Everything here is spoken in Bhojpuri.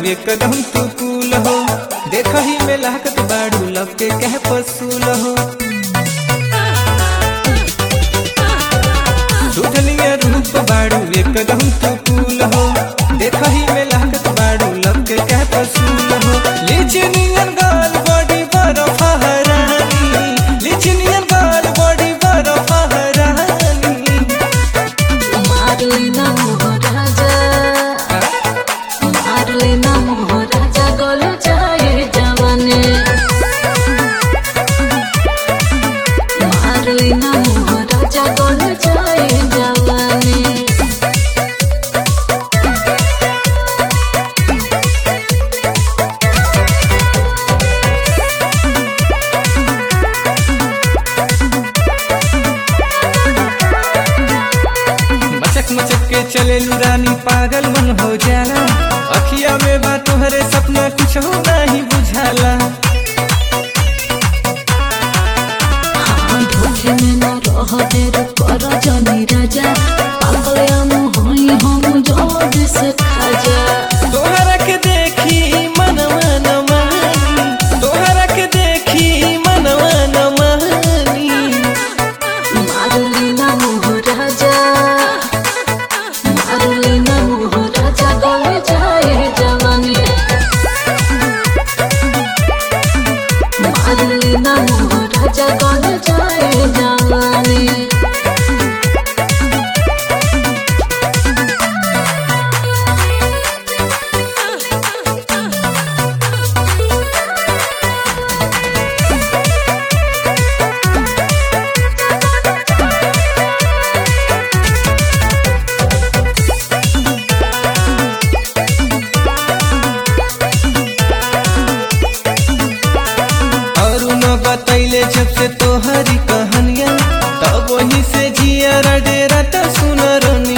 एकदम तू कूल हो देख ही में लाकत बाड़ू लब के कह पसूल हो सुधलिया रूप बाड़ू एकदम तू कूल हो देख ही में लाकत बाड़ू लब के कह पसूल हो लिचनियन गाल बॉडी बर्फ हरानी लिचनियन गाल बॉडी बर्फ हरानी मारलेना मोहराजा मारलेना मोहराजा गल जाए जवाने मारलेना मोहराजा गल जाए जवाने मचक मचक के चले रानी पागल मन हो जाला अखिया में बा तोहरे सपना कुछ हो नहीं बुझाला हाँ धोखे में न रह देर कर जनी राजा पागल हम होई हम जोर से खाजा तोहरा के देखी मनवा न मानी तोहरा के देखी मनवा न मानी मारलेना मोहराजा मारलेना मोहराजा गल जाए जवानी मारलेना मोहराजा गल जाए जवानी और न बतैले जब से तोहरी कहानिया तब वही से जिया डेरा त सुन रनी